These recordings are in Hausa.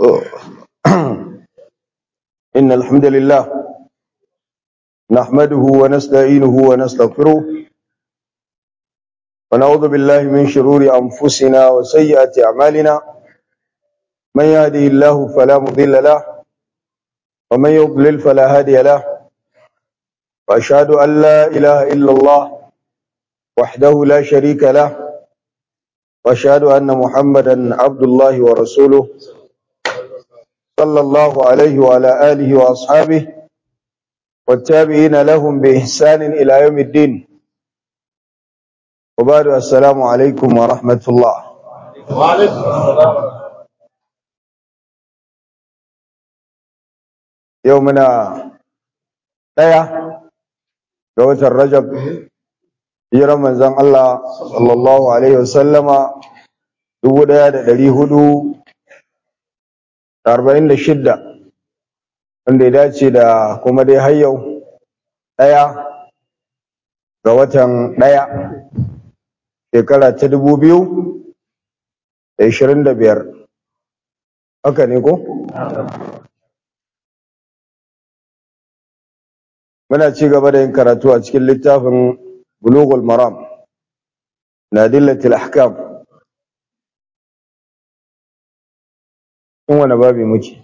إن الحمد لله نحمده ونستعينه ونستغفره ونعوذ بالله من شرور أنفسنا وسيئات أعمالنا من يهده الله فلا مضل له ومن يضلل فلا هادي له وأشهد أن لا إله إلا الله وحده لا شريك له وأشهد أن محمدا عبد الله ورسوله صلى الله عليه وعلى آله وأصحابه والتابعين لهم بإحسان إلى يوم الدين وبعد السلام عليكم ورحمة الله وعليكم السلام يومنا ɗaya ga watan Rajab hijiran manzon Allah sallallahu alaihi wasallama dubu ɗaya da ɗari hudu da arba'in da shidda wanda ya dace da kuma dai har yau ɗaya ga watan ɗaya shekara ta dubu biyu da ishirin da biyar haka ne ko? muna ci gaba da yin karatu a cikin littafin bulughul maram na dillatil ahkam in wani babi muke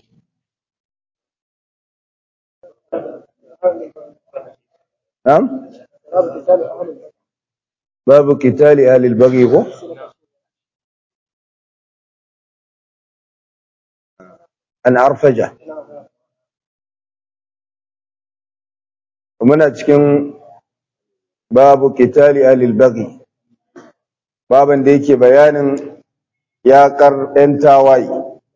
na'am babu kitali ahlil baghi ko an arfaja muna cikin babu kitali ahlil baghi baban da yake bayanin yaƙar 'yan tawaye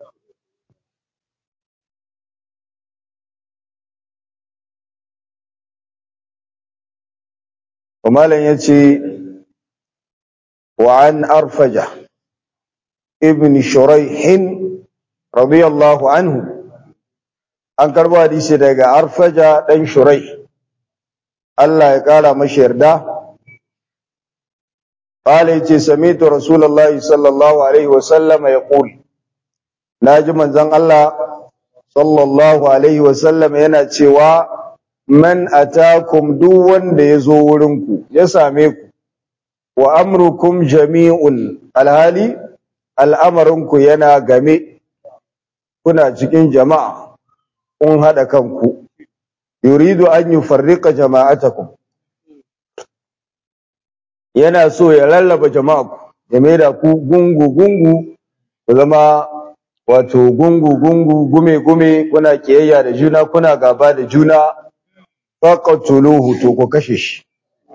ومالا يتي وعن أرفجة ابن شريح رضي الله عنه an karbo hadisi daga arfaja dan shurai Allah ya kara mashi yarda qala yace sami'tu rasulullahi sallallahu alaihi wa sallama yaqul naji manzon Allah sallallahu alaihi wa sallama yana cewa man atakum duk wanda ya zo wurinku ya same ku wa amrukum jami'un alhali al'amarinku yana game kuna cikin jama'a kun haɗa kanku yuridu an yufarriqa jama'atakum yana so ya lallaba jama'a ya maida ku gungu gungu ku zama wato gungu gungu gume gume kuna kiyayya da juna kuna gaba da juna faqatuluhu to ku kashe shi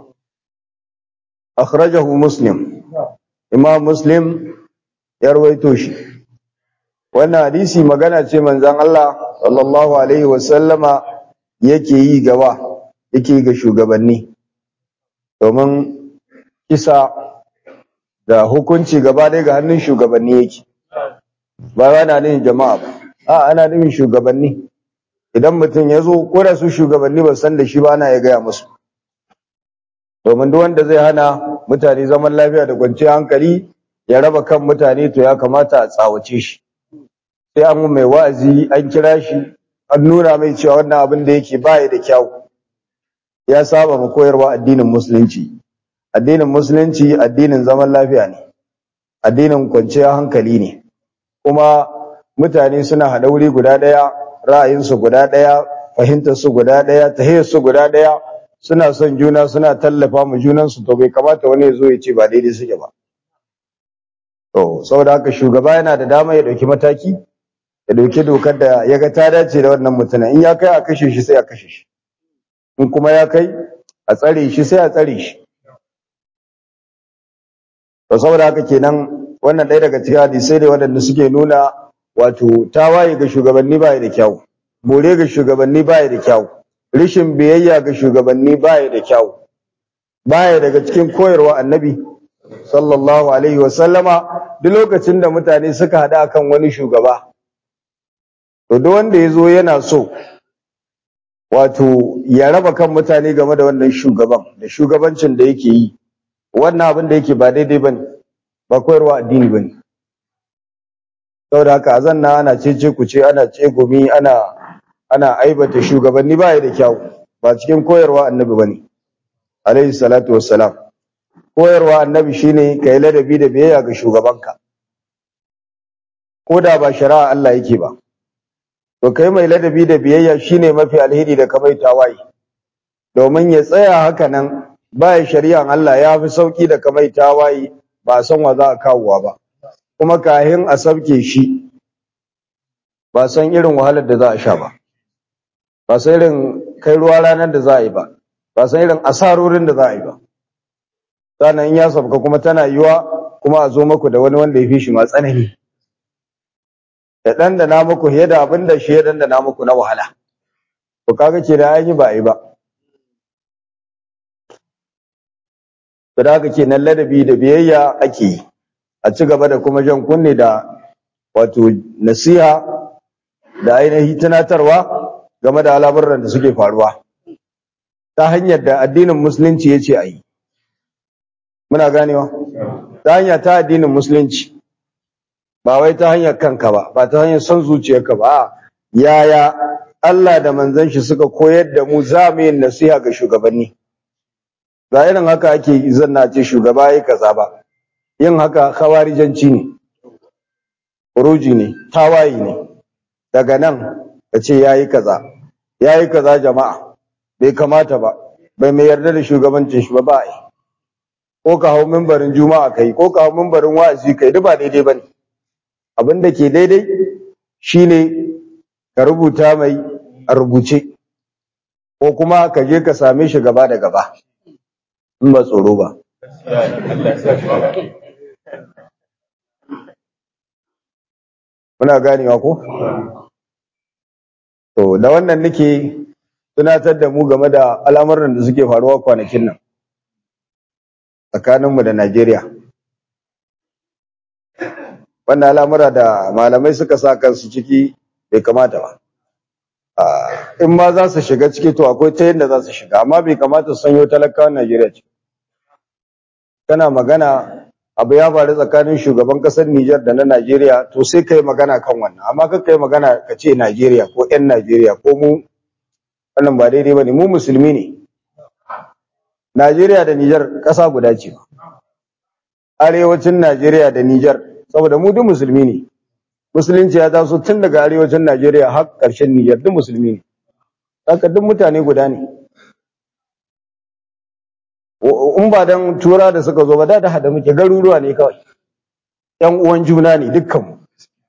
akhrajahu muslim imam muslim ya rawaito shi wannan hadisi magana ce manzon Allah sallallahu alaihi wasallama yake yi gaba yake ga shugabanni domin kisa da hukunci gaba ɗaya ga hannun shugabanni yake ba ana nufin jama'a ba a ana nufin shugabanni idan mutum ya zo ko da su shugabanni ba san da shi ba ana ya gaya musu domin duk wanda zai hana mutane zaman lafiya da kwanciyar hankali ya raba kan mutane to ya kamata a tsawace shi sai an mai wa'azi an kira shi an nuna mai cewa wannan abin da yake baya da kyau ya saba mu koyarwa addinin musulunci addinin musulunci addinin zaman lafiya ne addinin kwanciyar hankali ne kuma mutane suna haɗa wuri guda ɗaya ra'ayinsu guda ɗaya fahimtarsu guda ɗaya tahiyarsu guda ɗaya suna son juna suna tallafa mu junansu to bai kamata wani ya zo ya ce ba daidai suke ba to saboda haka shugaba yana da dama ya ɗauki mataki ya ɗauki dokar da ya ga ta dace da wannan mutumin in ya kai a kashe shi sai a kashe shi in kuma ya kai a tsare shi sai a tsare shi to saboda haka kenan wannan ɗaya daga cikin hadisai ne waɗanda suke nuna wato tawaye ga shugabanni baya da kyau bore ga shugabanni baya da kyau rishin biyayya ga shugabanni baya da kyau baya daga cikin koyarwa annabi sallallahu alaihi wa sallama duk lokacin da mutane suka haɗu akan wani shugaba to duk wanda ya zo yana so wato ya raba kan mutane game da wannan shugaban da shugabancin da yake yi wannan abin da yake ba daidai bane ba koyarwa addini bane saboda haka a zanna ana cece ku ce ana ce gumi ana ana aibata shugabanni ba ya da kyau ba cikin koyarwa annabi bane alaihi salatu wassalam koyarwa annabi shine kai ladabi da biyayya ga shugabanka ko da ba shari'a Allah yake ba to kai mai ladabi da biyayya shine mafi alheri da kamai tawaye domin ya tsaya haka nan ba shari'an Allah ya fi sauki da kamai tawaye ba san wa za a kawowa ba kuma kahin a sabke shi ba san irin wahalar da za a sha ba ba san irin kai ruwa ranar da za a yi ba ba san irin asarorin da za a yi ba sannan in ya sabka kuma tana yiwa kuma a zo maku da wani wanda ya fi shi ma tsanani da ɗan da na muku fiye da abin da shi ya ɗan da na muku na wahala to kaga ke da an yi ba a yi ba to da haka kenan ladabi da biyayya ake yi a ci gaba da kuma jan kunne da wato nasiha da ainihi tunatarwa game da al'amuran da suke faruwa ta hanyar da addinin musulunci ya ce a yi muna ganewa ta hanya ta addinin musulunci ba wai ta hanyar kanka ba ba ta hanyar son zuciyarka ba yaya Allah da manzon shi suka koyar da mu za mu yin nasiha ga shugabanni ba irin haka ake zanna ce shugaba yayi kaza ba yin haka khawarijanci ne furuji ne tawayi ne daga nan ka ce yayi kaza yayi kaza jama'a bai kamata ba bai mai yarda da shugabancin shi ba ba ai ko ka hau mimbarin juma'a kai ko ka hau mimbarin wa'azi kai duk ba daidai bane abin da ke daidai shine ka rubuta mai a rubuce ko kuma ka je ka same shi gaba da gaba in ba tsoro ba muna ganewa ko to da wannan nake tunatar da mu game da al'amuran da suke faruwa kwanakin nan tsakaninmu da Najeriya wannan al'amura da malamai suka sa kansu ciki bai kamata ba in ma za su shiga ciki to akwai ta yadda za su shiga amma bai kamata su sanyo talakawan Najeriya ciki kana magana abu ya faru tsakanin shugaban kasar Nijar da na Najeriya to sai kai magana kan wannan amma ka kai magana ka ce Najeriya ko ƴan Najeriya ko mu wannan ba daidai bane mu musulmi ne Najeriya da Nijar ƙasa guda ce arewacin Najeriya da Nijar saboda mu duk musulmi ne musulunci ya taso tun daga arewacin Najeriya har ƙarshen Nijar duk musulmi ne haka duk mutane guda ne in ba dan tura da suka zo ba da da hada muke garuruwa ne kawai ƴan uwan juna ne dukkan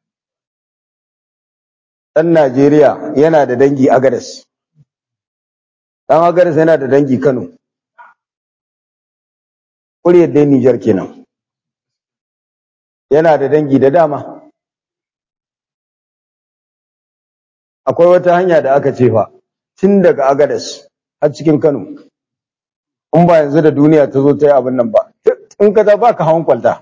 dan Najeriya yana da dangi Agadas dan Agadas yana da dangi Kano kuriyar dai Nijar kenan yana da dangi da dama akwai wata hanya da aka ce fa tun daga Agadas har cikin Kano in ba yanzu da duniya ta zo ta yi abin nan ba in ka ba ka hawan kwalta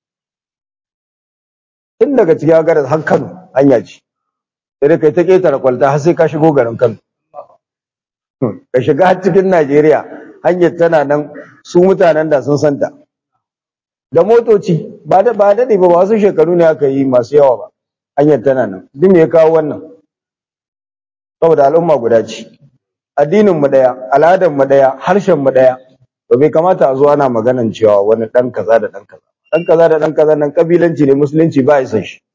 tun daga cikin Agadas har Kano hanya ce sai dai kai ta ketare kwalta har sai ka shigo garin Kano ka shiga har cikin Najeriya hanyar tana nan su mutanen da sun santa da motoci ba da ba da ba wasu shekaru ne aka yi masu yawa ba hanyar tana nan duk me ya kawo wannan saboda al'umma guda ce addinin mu daya al'adar mu daya harshen mu daya to bai kamata a zo ana maganan cewa wani dan kaza da dan kaza dan kaza da dan kaza nan kabilanci ne musulunci ba ya san shi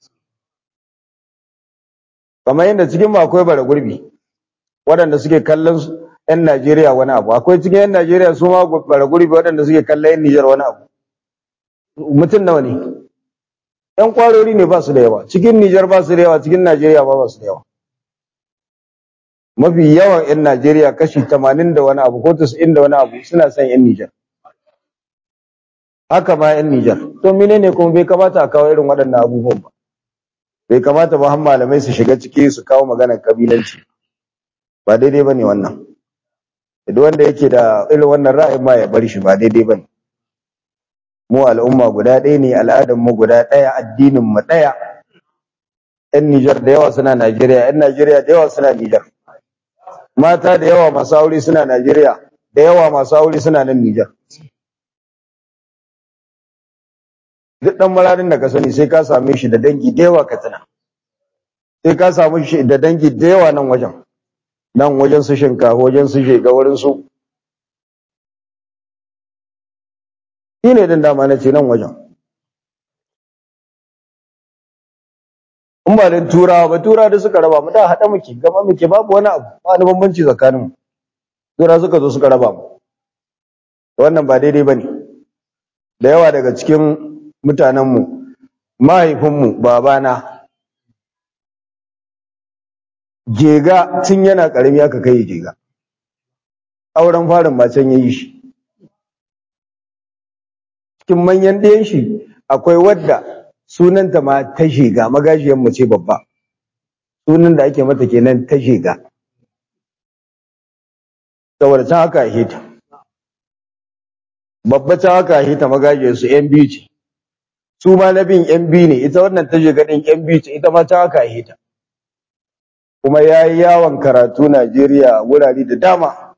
kamar yadda cikin mu akwai bara gurbi waɗanda suke kallon 'yan Najeriya wani abu akwai cikin 'yan Najeriya su ma bara gurbi waɗanda suke kallon 'yan Nijar wani abu mutum nawa ne ‘yan kwarori ne ba su da yawa cikin Nijar ba su da yawa cikin Najeriya ba ba su da yawa mafi yawan 'yan Najeriya kashi tamanin da wani abu ko tasa'in da wani abu suna son 'yan Nijar haka ma 'yan Nijar to menene kuma bai kamata a kawo irin waɗannan abubuwan ba bai kamata ba har malamai su shiga ciki su kawo maganar kabilanci ba daidai ba ne wannan duk wanda yake da irin wannan ra'ayin ma ya bar shi ba daidai ba ne mu al'umma guda ɗaya ne al'adar mu guda ɗaya addinin mu ɗaya yan Nijar da yawa suna Najeriya yan Najeriya da yawa suna Nijar mata da yawa masu aure suna Najeriya da yawa masu aure suna nan Nijar duk dan mararin da ka sani sai ka same shi da dangi da yawa katsina sai ka samu shi da dangi da yawa nan wajen nan wajen su shinkafa wajen su shega wurin su shi ne din dama na ce nan wajen in ba da turawa ba turawa da suka raba mu da haɗa muke gama muke babu wani abu ba wani bambanci tsakanin mu turawa suka zo suka raba mu wannan ba daidai ba ne da yawa daga cikin mutanenmu mahaifinmu babana jega tun yana ƙarami aka kai jega auren farin ba can ya yi shi cikin manyan ɗayan shi akwai wadda sunanta ma ta shiga magajiyar mace babba sunan da ake mata kenan ta shiga saboda can haka hita babba can haka hita magajiyar su yan biyu ce su ma na bin yan biyu ne ita wannan ta shiga ɗin yan biyu ce ita ma can haka hita kuma ya yi yawon karatu Najeriya wurare da dama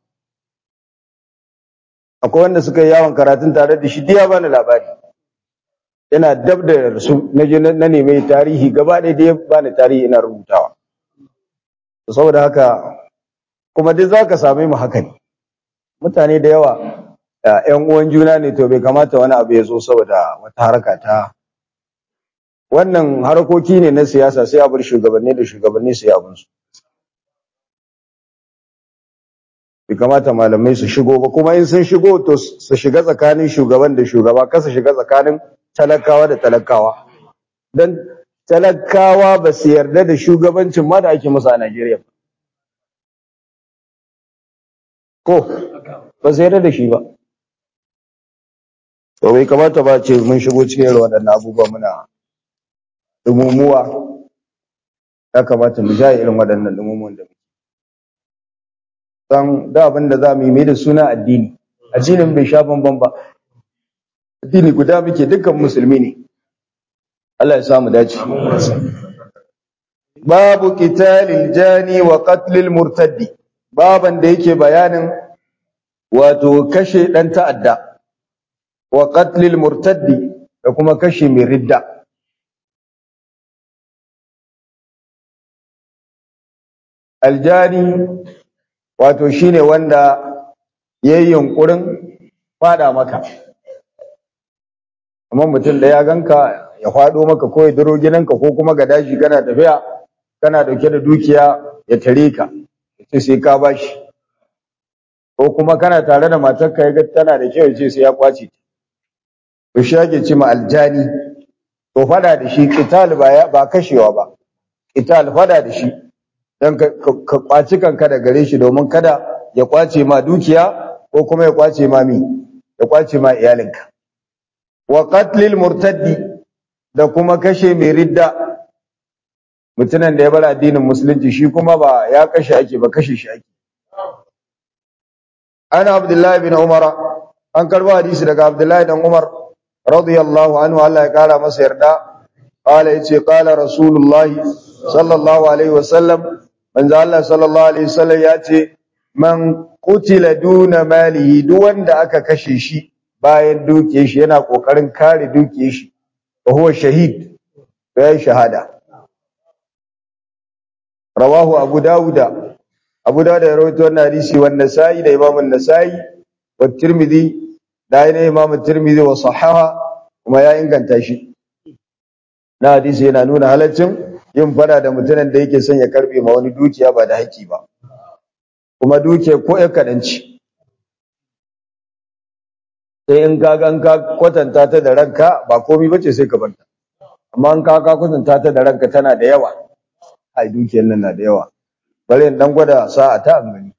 akwai wanda suka yi yawon karatun tare da shi diya bani labari yana dab da su na je na neme tarihi gaba ɗaya da ya bani tarihi ina rubutawa saboda haka kuma duk zaka same mu haka ne mutane da yawa ƴan uwan juna ne to bai kamata wani abu ya zo saboda wata haraka ta wannan harkoki ne na siyasa sai a bar shugabanni da shugabanni su yi abinsu bai kamata malamai su shigo ba kuma in sun shigo to su shiga tsakanin shugaban da shugaba kasa shiga tsakanin talakawa da talakawa don talakawa ba su yarda da shugabancin ma da ake musu a Najeriya ko ba su yarda da shi ba to bai kamata ba ce mun shigo cikin waɗannan abubuwa muna dumumuwa ya kamata mu ja irin waɗannan dumumuwan da dan da abin da za mu yi mai da suna addini addinin bai sha bamban ba addini guda muke dukkan musulmi ne Allah ya samu dace babu qitalil jani wa qatlil murtaddi baban da yake bayanin wato kashe dan ta'adda wa qatlil murtaddi da kuma kashe mai ridda aljani wato shine wanda yayi yunkurin fada maka amma mutum da ya ganka ya fado maka ko ya duro gidanka ko kuma ga daji kana tafiya kana dauke da dukiya ya tare ka yace sai ka bashi ko kuma kana tare da matarka ya ga tana da kyau yace sai ya kwace to shi yake ce ma aljani to fada da shi qital ba ba kashewa ba qital fada da shi dan ka kwaci kanka da gare shi domin kada ya kwace ma dukiya ko kuma ya kwace ma mi ya kwace ma iyalinka wa qatlil murtaddi da kuma kashe mai ridda mutumin da ya bar addinin musulunci shi kuma ba ya kashe ake ba kashe shi ake ana abdullahi bin umara an karba hadisi daga abdullahi dan umar radiyallahu anhu Allah ya kara masa yarda qala yace qala rasulullahi sallallahu alaihi wasallam manzo Allah sallallahu alaihi wasallam yace man qutila duna malihi duk wanda aka kashe shi bayan dukiyar shi yana kokarin kare dukiyar shi wa huwa shahid ya shahada rawahu abu dauda abu dauda ya rawaito wannan hadisi wa nasai da imam an-nasai wa tirmidhi da ina imam tirmidhi wa sahaha kuma ya inganta shi na hadisi yana nuna halaccin yin fada da mutumin da yake son ya karbe ma wani dukiya ba da haƙi ba kuma dukiya ko ya kadanci sai in ka gan ka kwatanta ta da ranka ba komai bace sai ka barta amma in ka ka kwatanta ta da ranka tana da yawa ai dukiyar nan na da yawa bari in dan gwada sa'a ta an gani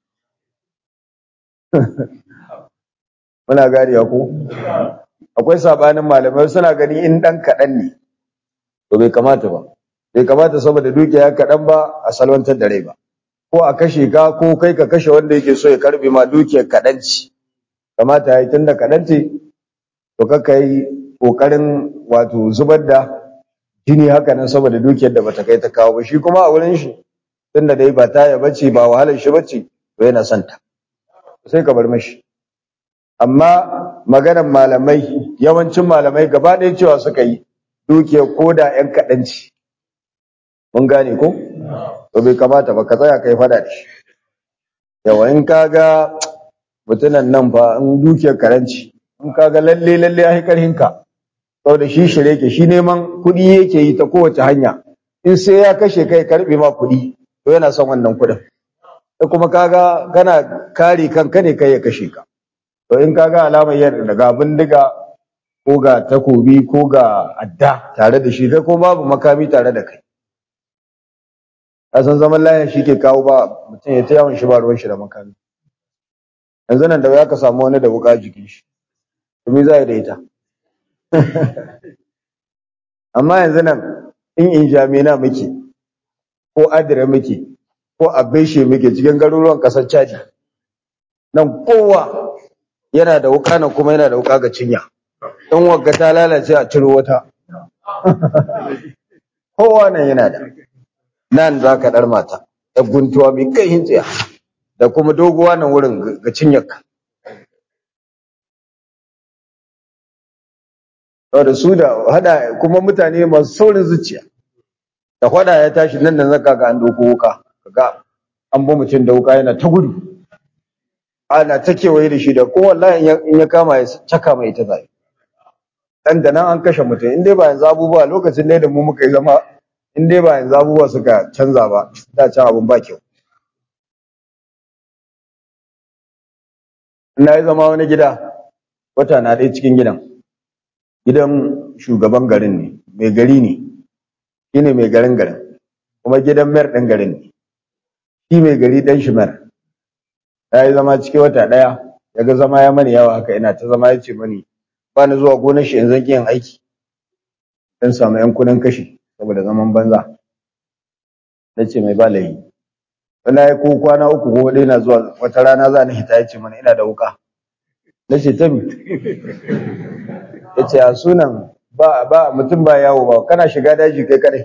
muna gariya ko akwai sabanin malamai suna gani in dan kadan ne to bai kamata ba bai kamata saboda dukiya kadan ba a salwantar da rai ba ko a kashe ka ko kai ka kashe wanda yake so ya karbe ma dukiyar kadanci kamata yayi tunda kadan ce to kaka yi kokarin wato zubar da jini haka nan saboda dukiyar da bata kai ta kawo ba shi kuma a wurin shi tunda dai ba taya bace ba wahalar shi bace to yana son ta sai ka bar mashi amma maganar malamai yawancin malamai gaba ɗaya cewa suka yi dukiyar koda ‘yan kaɗanci mun gane ko to bai kamata ba ka tsaya kai fada da shi yawa in ka ga mutunan nan fa in dukiyar karanci in ka ga lalle lalle ya yi ƙarhinka saboda shi shirye ke shi neman kuɗi yake yi ta kowace hanya in sai ya kashe kai karɓe ma kuɗi to yana son wannan kuɗin da kuma kaga kana kare kanka ne kai ya kashe ka to in kaga alamar yin daga bindiga ko ga takobi ko ga adda tare da shi kai ko babu makami tare da kai a san zaman lafiya shi ke kawo ba mutum ya ta yawan shi ba ruwan shi da makami yanzu nan da ya ka samu wani da wuka jikin shi to me za ya da ita amma yanzu nan in in jamina muke ko adira muke ko abeshe muke cikin garuruwan kasar Chadi nan kowa yana da wuka nan kuma yana da wuka ga cinya in wagga ta lalace a ciro wata kowa nan yana da nan za ka ɗar mata da guntuwa mai kai hintsiya da kuma doguwa nan wurin ga cinyarka da su da hada kuma mutane masu saurin zuciya da hada ya tashi nan da zaka ga an doko wuka ga an bi mutum da wuka yana ta gudu ana ta kewaye da shi da ko wallahi in ya kama ya caka mai ta zai dan da nan an kashe mutum in dai ba yanzu abubuwa lokacin ne da mu muka yi zama in dai ba yanzu abubuwa suka canza ba da can abun ba kyau na yi zama wani gida wata na ɗaya cikin gidan gidan shugaban garin ne mai gari ne shi ne mai garin garin kuma gidan mayar ɗin garin ne shi mai gari ɗan shi mayar ya yi zama cikin wata ɗaya ya ga zama ya mani yawa haka ina ta zama ya ce mani ba ni zuwa gonar shi yanzu yin aiki dan samu yan kudin kashi saboda zaman banza na ce mai ba layi wani ya ko kwana uku ko ɗaya na zuwa wata rana za ni hita ya ce mana ina da wuka na ce ta mi ya ce a sunan ba ba mutum ba yawo ba kana shiga daji kai kadai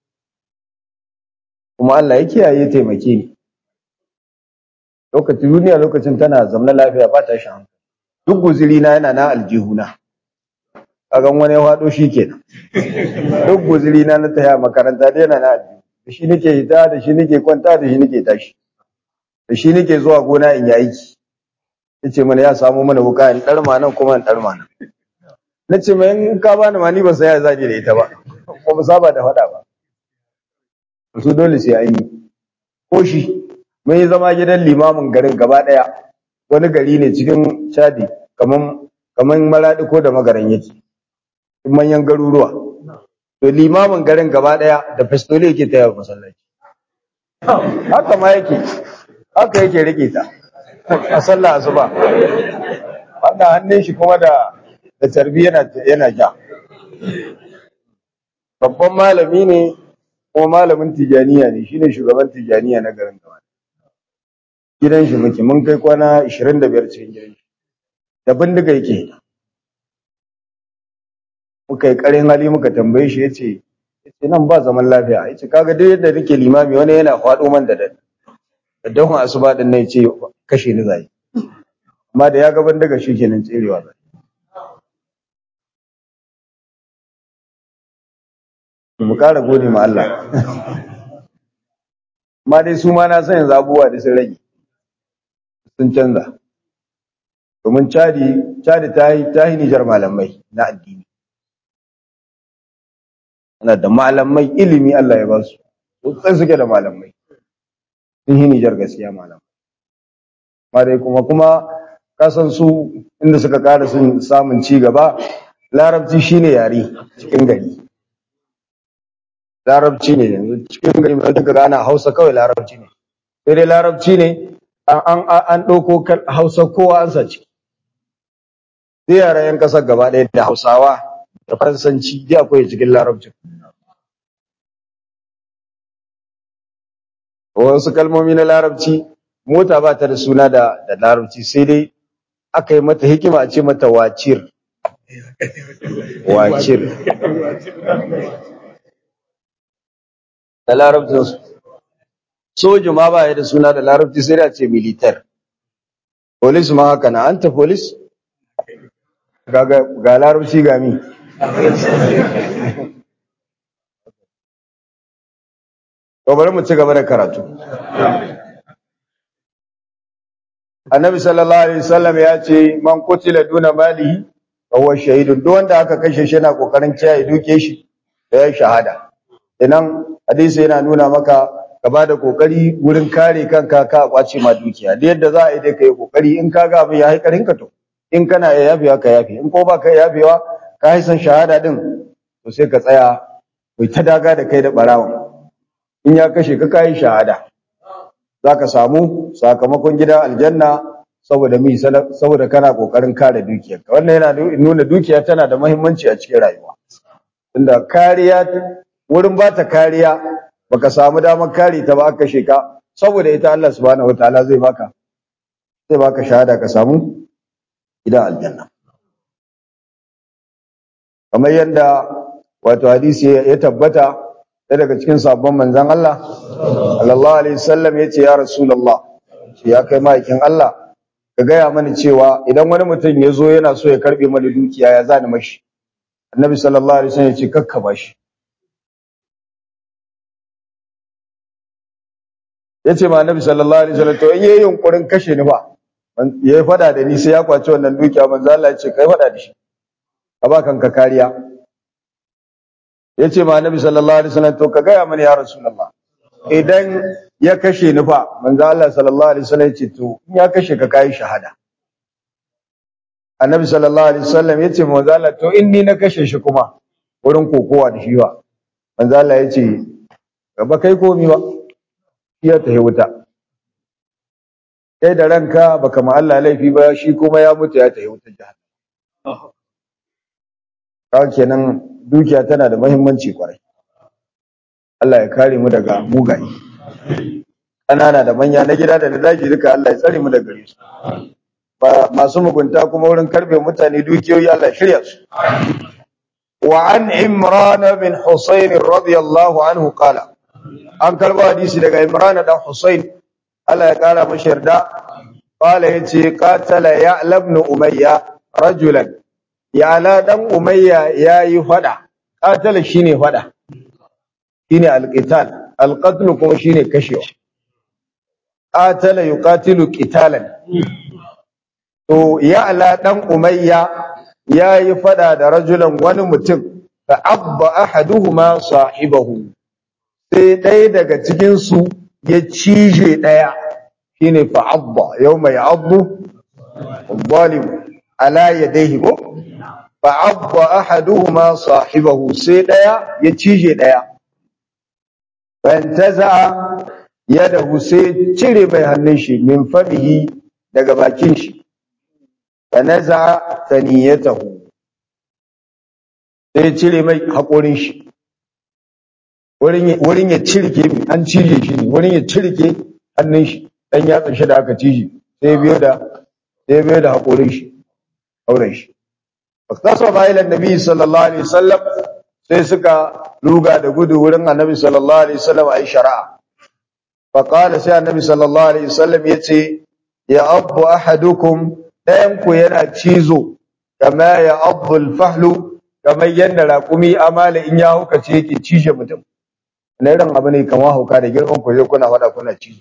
kuma Allah ya kiyaye taimake ni lokacin duniya lokacin tana zamna lafiya ba ta shan duk guziri na yana na aljihuna kagan wani ya faɗo shi kenan duk guziri na na taya makaranta da yana na aljihu da shi nake hita da shi nake kwanta da shi nake tashi da shi nake zuwa gona in yi aiki yace mana ya samu mana wuka in ɗarma nan kuma in ɗarma nan na ce mai in ka bani ma ni ba sai ya zaje da ita ba ba mu saba da faɗa ba su dole sai an yi ko shi mun yi zama gidan limamin garin gaba ɗaya wani gari ne cikin chadi kaman kaman maradi ko da magaran yake manyan garuruwa to limamin garin gaba ɗaya da festole yake taya masallaci haka ma yake haka yake rike ta a sallah asuba wannan hannun shi kuma da da tarbi yana yana ja babban malami ne kuma malamin tijaniya ne shine shugaban tijaniya na garin gaba gidan shi muke mun kai kwana 25 cikin gidan shi da bindiga yake muka yi karin hali muka tambaye shi yace yace nan ba zaman lafiya yace kaga duk yadda nake limami wani yana faɗo man da dare da dahun asuba din nan yace kashe ni zai amma da ya ga bindiga shi kenan tserewa zai mu ƙara gode ma Allah amma dai su ma na san yanzu abubuwa da sun rage sun canza domin cadi cadi ta yi ta yi nijar malamai na addini ana da malamai ilimi Allah ya ba su sosai suke da malamai sun yi nijar gaskiya malamai amma dai kuma kuma kasan su inda suka ƙara sun samun ci gaba larabci shine yare cikin gari larabci ne yanzu cikin gari mai duka gana hausa kawai larabci ne sai dai larabci ne an an ɗauko hausa kowa an sa ciki sai yara yan ƙasar gaba ɗaya da hausawa da faransanci dai akwai cikin larabci wasu kalmomi na larabci mota ba ta da suna da da larabci sai dai aka yi mata hikima a ce mata wacir wacir da larabcinsu soja ma ba ya da suna da larabci sai da ce militar polis ma haka na anta polis ga ga larabci ga mi to bari mu ci gaba da karatu annabi sallallahu alaihi wasallam ya ce man qutila duna malihi fa huwa shahidun duk wanda aka kashe shi yana kokarin kiyaye duke shi da ya shahada idan hadisi yana nuna maka ka ba da kokari wurin kare kanka ka kwace ma dukiya da yadda za a yi dai kai kokari in ka ga abin ya haikarin ka to in kana ya yafewa ka yafe in ko ba ka yafewa ka haisan shahada din to sai ka tsaya kai ta daga da kai da barawan in ya kashe ka kai shahada zaka samu sakamakon gidan aljanna saboda mi saboda kana kokarin kare dukiyarka wannan yana nuna dukiya tana da muhimmanci a cikin rayuwa inda kariya wurin ba ta kariya baka samu damar kare ta ba aka sheka saboda ita Allah subhanahu wataala zai baka zai baka shahada ka samu gidan aljanna kamar yadda wato hadisi ya tabbata sai daga cikin sabon manzon Allah sallallahu alaihi wasallam yace ya rasulullah ya kai ma'aikin Allah ka gaya mani cewa idan wani mutum ya zo yana so ya karbe mani dukiya ya zani mashi annabi sallallahu alaihi wasallam ya ce kakka bashi ya ce ma annabi sallallahu alaihi wasallam to in yayi yunkurin kashe ni fa yayi fada da ni sai ya kwace wannan dukiya manzo Allah ya ce kai fada da shi ka ba kanka kariya ya ce ma annabi sallallahu alaihi wasallam to ka gaya mani ya rasulullah idan ya kashe ni fa manzo Allah sallallahu alaihi wasallam ya ce to in ya kashe ka kai shahada annabi sallallahu alaihi wasallam ya ce manzo Allah to in ni na kashe shi kuma wurin kokowa da shi ba manzo Allah ya ce ba kai komi ba ya tafi wuta kai da ranka baka ma Allah laifi ba shi kuma ya mutu ya tafi wutar jahannam kawai kenan dukiya tana da muhimmanci kwarai Allah ya kare mu daga mugaye ƙanana da manya na gida da na daji duka Allah ya tsare mu daga gare su ba masu mugunta kuma wurin karbe mutane dukiyoyi Allah ya shirya su wa an imran bin husayn radiyallahu anhu qala an karba hadisi daga Imran dan Husayn Allah ya kara mashi yarda qala yace qatala ya'la ibn umayya rajulan ya'la dan umayya yayi fada qatala shine fada shine alqital alqatl kuma shine kashewa qatala yuqatilu qitalan to ya'la dan umayya yayi fada da rajulan wani mutum fa abba ahaduhuma sahibahu sai ɗaya daga cikinsu ya cije ɗaya shi ne fa'abba yau mai abu zalim ala ya daihi ko fa'abba ahaduhuma sahibahu sai ɗaya ya cije ɗaya bayan ta za'a ya dahu sai cire mai hannun shi min famihi daga bakin shi fa na za'a taniyatahu sai cire mai haƙorin shi wurin ya cirke an cije shi ne wurin ya cirke hannun shi dan yatsa shi da aka cije sai biyo da sai biyo da hakorin shi auren shi faktaso bayan annabi sallallahu alaihi wasallam sai suka luga da gudu wurin annabi sallallahu alaihi wasallam ai shari'a fa qala sai annabi sallallahu alaihi wasallam yace ya abu ahadukum dayan ku yana cizo kama ya abu al-fahlu kamar yadda raƙumi amala in ya hukace yake cije mutum na irin abu ne kamar hauka da girman ku zai kuna faɗa kuna ci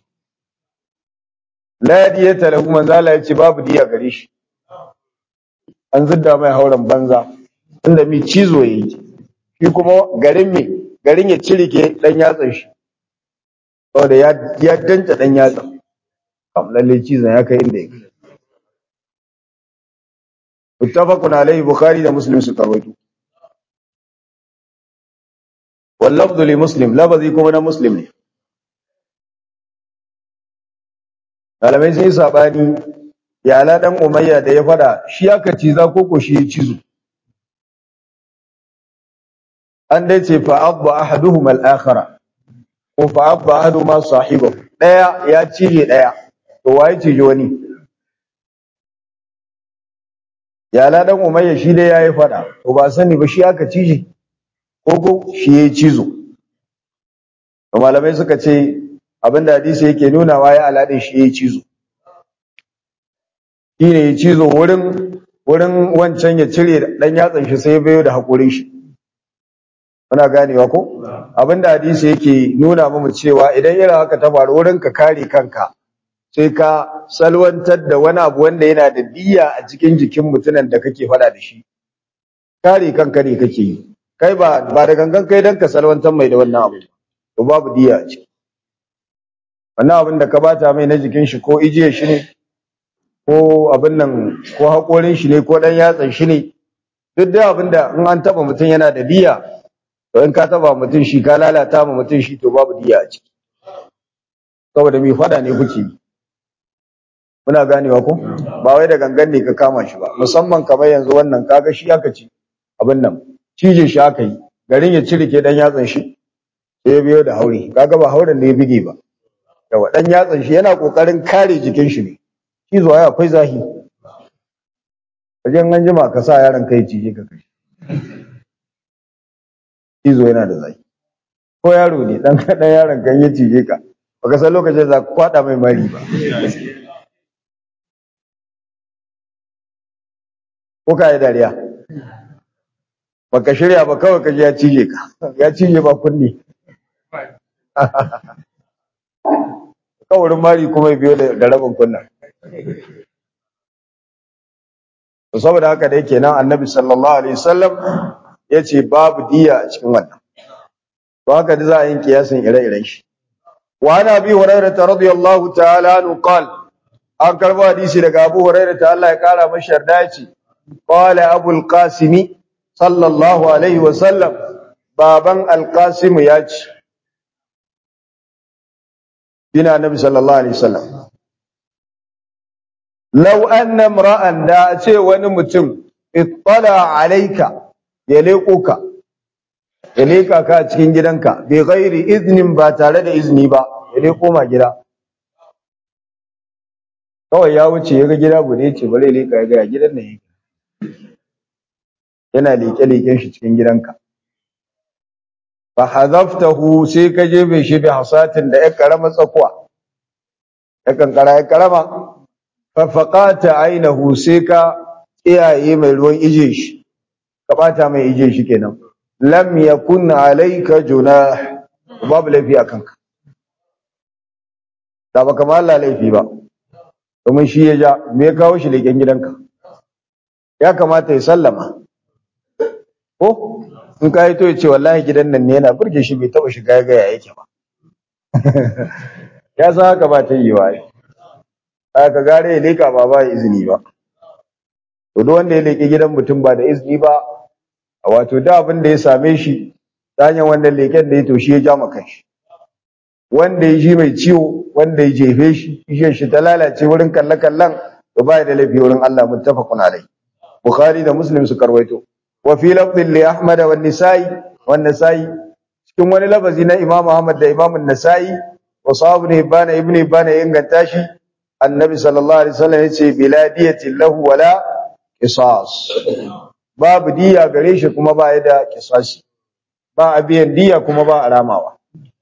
la diyata lahu manzo Allah yace babu diya gare shi an zidda mai hauren banza inda mi cizo yayi shi kuma garin mi garin ya cirike dan yatsan shi saboda ya ya danta dan yatsan kam lalle cizon ya kai inda yake muttafaqun alaihi bukhari da muslim su karwato واللفظ لمسلم لفظي kuma na muslim ne malamai sun yi sabani ya ala dan umayya da ya fada shi aka ciza ko ko shi ya cizo an dai ce fa abba ahaduhuma al-akhara ko fa abba ahaduhuma sahibahu daya ya cije daya to waye cije wani ya ala dan umayya shi dai yayi fada to ba sani ba shi aka cije ko shi ya cizo malamai suka ce abinda hadisi yake nuna wa ya aladin shi ya cizo shi ne ya cizo wurin wurin wancan ya cire dan yatsan shi sai bayo da hakurin shi muna ganewa ko abinda hadisi yake nuna mu cewa idan irin haka ta faru wurin ka kare kanka sai ka salwantar da wani abu wanda yana da diya a cikin jikin mutumin da kake fada da shi kare kanka ne kake yi kai ba ba da gangan kai dan ka salwantar mai da wannan abu to babu diya a ciki wannan abin da ka bata mai na jikin shi ko ijiye shi ne ko abin nan ko haƙorin shi ne ko ɗan yatsan shi ne duk da abin da in an taɓa mutum yana da diya to in ka taɓa mutum shi ka lalata ma mutum shi to babu diya a ciki saboda mai faɗa ne kuke yi muna ganewa ko ba wai da gangan ne ka kama shi ba musamman kamar yanzu wannan kaga shi aka ci abin nan cije shi aka yi garin ya cire ke ɗan yatsan shi sai ya biyo da haure kaga ba hauren ne ya bige ba yawa ɗan yatsan shi yana ƙoƙarin kare jikin shi ne shi zuwa ya akwai zahi wajen an jima ka sa yaron kai cije ka kai cizo yana da zahi ko yaro ne dan kaɗan yaron kan ya cije ka baka san lokacin za ka kwaɗa mai mari ba ko ka yi dariya baka shirya ba kawai ka ji ya cije ka ya cije ba kunni kawarin mari kuma ya biyo da rabin kunnan to saboda haka da yake nan annabi sallallahu alaihi wasallam yace babu diya a cikin wannan to haka da za a yin kiyasin ire-iren shi wa ana bi hurairah radiyallahu ta'ala anhu qala an karbo hadisi daga Abu Hurairah ta Allah ya kara masa yarda yace qala Abu al-Qasim sallallahu alaihi wasallam baban al-Qasim ya ce bina nabi sallallahu alaihi wasallam law anna imra'an da ce wani mutum ittala alayka ya leko ka ya leka ka cikin gidanka bi ghairi iznin ba tare da izini ba ya leko ma gida kawai ya wuce ya ga gida bude ce bare leka ya ga gidan nan yake yana leke leken shi cikin gidanka fa hadaftahu sai ka je bai shi bi hasatin da ya karama tsakuwa ya kankara ya karama fa faqata ainahu sai ka tsiyaye mai ruwan ije shi ka bata mai ije shi kenan lam yakun alayka junah babu laifi akan ka da baka ma Allah laifi ba domin shi ya ja me ya kawo shi leken gidanka ya kamata ya sallama ko in ka yi to ya ce wallahi gidan nan ne yana burge shi bai taba shiga ya gaya yake ba ya san haka ba ta yi wa aka gare ya leka ba ba izini ba to duk wanda ya leke gidan mutum ba da izini ba wato da abin da ya same shi ta hanyar wannan leken da ya to shi ya ja maka shi wanda ya ji mai ciwo wanda ya jefe shi ishe shi ta lalace wurin kalle kallan to ba da laifi wurin Allah muttafaqun alai bukhari da muslim su karwaito wa fi lafdhin li ahmad wa nisai wa nisai cikin wani lafazi na imam ahmad da imam an-nasai wa sahabu ibn ibn ibn ya inganta shi annabi sallallahu alaihi wasallam yace biladiyati lahu wala qisas babu diya gare shi kuma ba ya da qisasi ba a biyan diya kuma ba a ramawa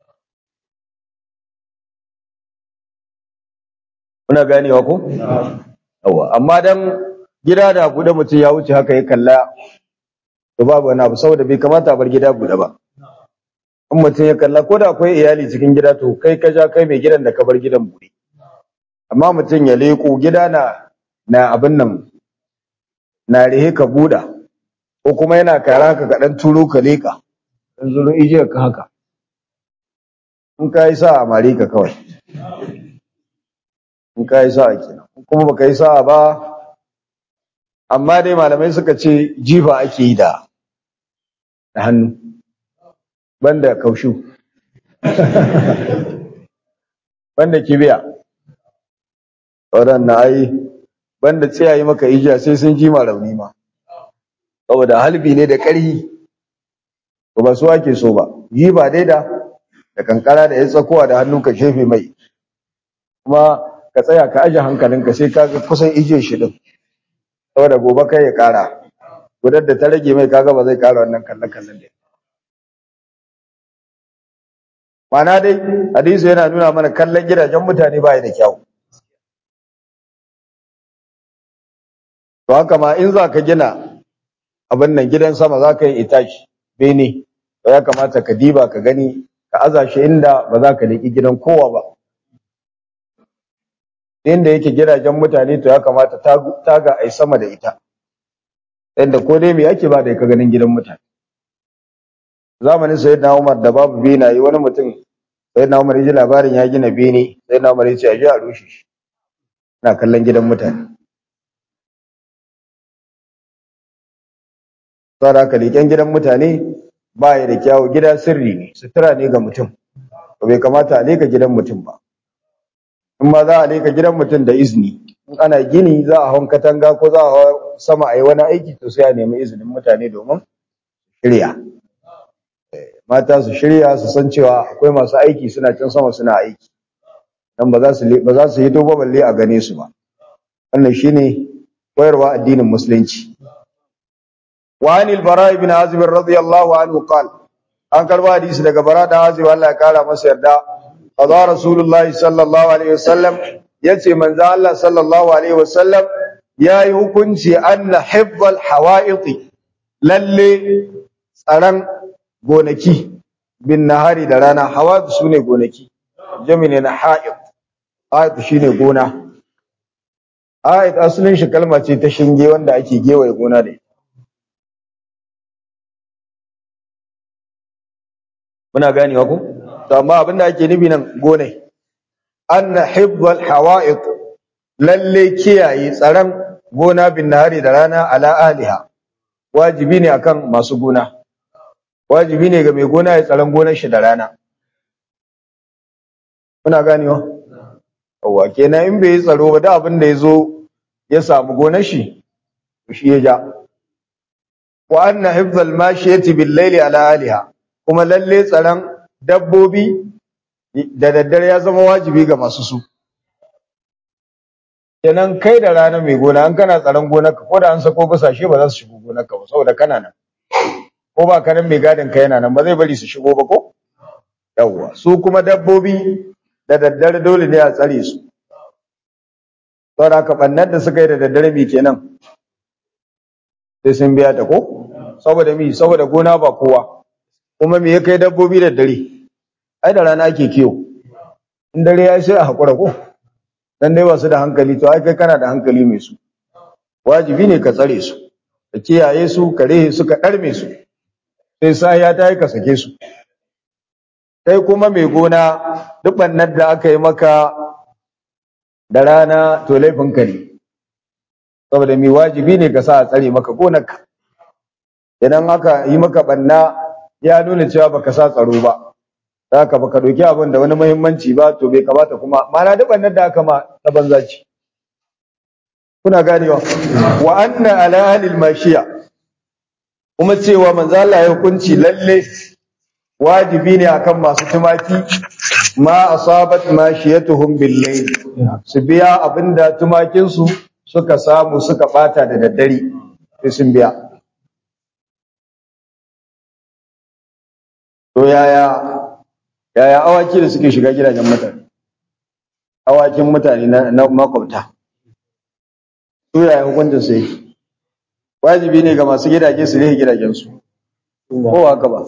Muna ganewa ko? Yawa, amma dan gida da buɗe mutum ya wuce haka ya kalla to babu wani abu saboda bai kamata a bar gida buɗe ba. In mutum ya kalla ko da akwai iyali cikin gida to kai ka ja kai mai gidan da ka bar gidan buɗe. Amma mutum ya leko gida na na abin nan na rihe ka buɗa ko kuma yana kara ka kaɗan turo ka leka. In zuru ije ka haka. In ka yi sa a mare ka kawai. in ka yi sa'a kenan kuma baka yi sa'a ba amma dai malamai suka ce jifa ake yi da da hannu banda kaushu banda kibiya waɗannan ai banda tsayayi maka ijiya sai sun ji ma rauni ma saboda halbi ne da ƙarhi to ba su ake so ba jifa dai da da kankara da ya tsakowa da hannu ka shefe mai kuma ka tsaya ka aje hankalinka sai ka kusan ije shi din saboda gobe kai ya kara gudar da ta rage mai kaga ba zai kara wannan kallon kallon da mana dai hadisi yana nuna mana kallon gidajen mutane ba da kyau to haka ma in za ka gina abin nan gidan sama za ka yi itashi bene to ya kamata ka diba ka gani ka aza shi inda ba za ka leƙi gidan kowa ba inda yake gidajen mutane to ya kamata taga a yi sama da ita yadda ko dai me ake ba da ka ganin gidan mutane zamanin sayyidina Umar da babu benaye wani mutum sayyidina Umar ya ji labarin ya gina bene sayyidina Umar ya ce a je a rushe shi na kallon gidan mutane saboda haka leƙen gidan mutane ba ya da kyawu gida sirri ne sutura ne ga mutum ba bai kamata a leka gidan mutum ba in ma za a leka gidan mutum da izini in ana gini za a hau katanga ko za a hau sama a yi wani aiki to sai a nemi izinin mutane domin shirya mata su shirya su san cewa akwai masu aiki suna can sama suna aiki dan ba za su ba za su yi to balle a gane su ba wannan shine koyarwa addinin musulunci wa anil bara ibn azib radiyallahu anhu qal an karba hadisi daga bara da azib Allah ya kara masa yarda qada rasulullah sallallahu alaihi wasallam yace manzo Allah sallallahu alaihi wasallam yayi hukunci anna hibbal hawaiti lalle tsaran gonaki bin nahari da rana hawa su ne gonaki jami ne na ha'id ha'id shi ne gona ha'id asalin shi kalma ce ta shinge wanda ake gewaye gona da ita muna ganewa ku to amma abinda ake nufi nan gonai anna hibbal hawa'id lalle kiyaye tsaron gona bin nahari da rana ala aliha wajibi ne akan masu gona wajibi ne ga mai gona ya tsaron gonar shi da rana muna ganewa yawa kenan in bai yi tsaro ba da abin da ya zo ya samu gonar shi shi ya ja wa anna hifzal mashiyati bil layli ala aliha kuma lalle tsaron dabbobi da daddare ya zama wajibi ga masu su kenan kai da rana mai gona an kana tsaron gonarka ko da an sako busashe ba za su shigo gonarka ba saboda kana nan ko ba kanan mai gadin ka yana nan ba zai bari su shigo ba ko yawwa su kuma dabbobi da daddare dole ne a tsare su saboda ka bannan da suka yi da daddare mi kenan sai sun biya ta ko saboda mi saboda gona ba kowa kuma me ya kai dabbobi da dare ai da rana ake kiyo in dare ya sai a hakura ko dan dai ba su da hankali to ai kai kana da hankali mai su wajibi ne ka tsare su ka kiyaye su ka rehe su ka ɗarme su sai sa ya ta yi ka sake su kai kuma mai gona duk bannan da aka yi maka da rana to laifinka ne saboda mai wajibi ne ka sa a tsare maka gonarka idan aka yi maka banna ya nuna cewa baka sa tsaro ba haka baka ɗauki abin da wani muhimmanci ba to bai kamata kuma mana duk bannan da aka ma ta banza ce kuna ganewa wa anna ala ahlil mashiya kuma cewa manzo Allah ya hukunci lalle wajibi ne akan masu tumaki ma asabat mashiyatuhum bil layl su biya abinda tumakin su suka samu suka bata da daddare sai sun biya to yaya yaya awaki da suke shiga gidajen mutane awakin mutane na makwabta su yaya hukuncin su yake wajibi ne ga masu gidaje su rihe gidajensu ko haka ba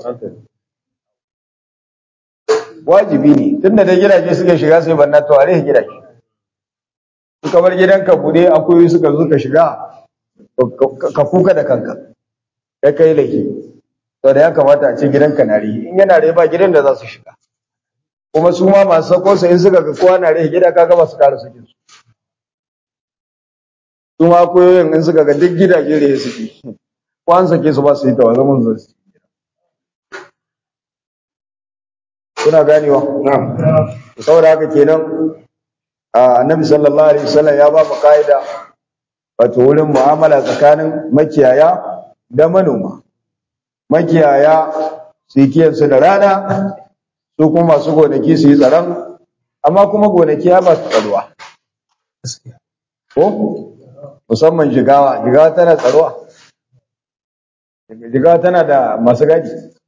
wajibi ne tunda da gidaje suka shiga sai banna to a rihe gidaje su kamar gidanka bude akwai suka zo ka shiga ka kuka da kanka kai kai laifi to da ya kamata a ce gidanka na rihe in yana rihe ba gidan da za su shiga kuma su ma masu sako su in suka ga kowa na rihe gida kaga ba su kara sakin su su ma koyoyin in suka ga duk gidaje da suke ko an sake su ba su yi tawa zaman zai su kuna ganewa saboda haka kenan annabi sallallahu alaihi wasallam ya ba mu kaida wato wurin mu'amala tsakanin makiyaya da manoma makiyaya su yi kiyansu da rana su kuma masu gonaki su yi tsaron amma kuma gonaki ya ba su tsaruwa ko musamman jigawa jigawa tana tsaruwa jigawa tana da masu gadi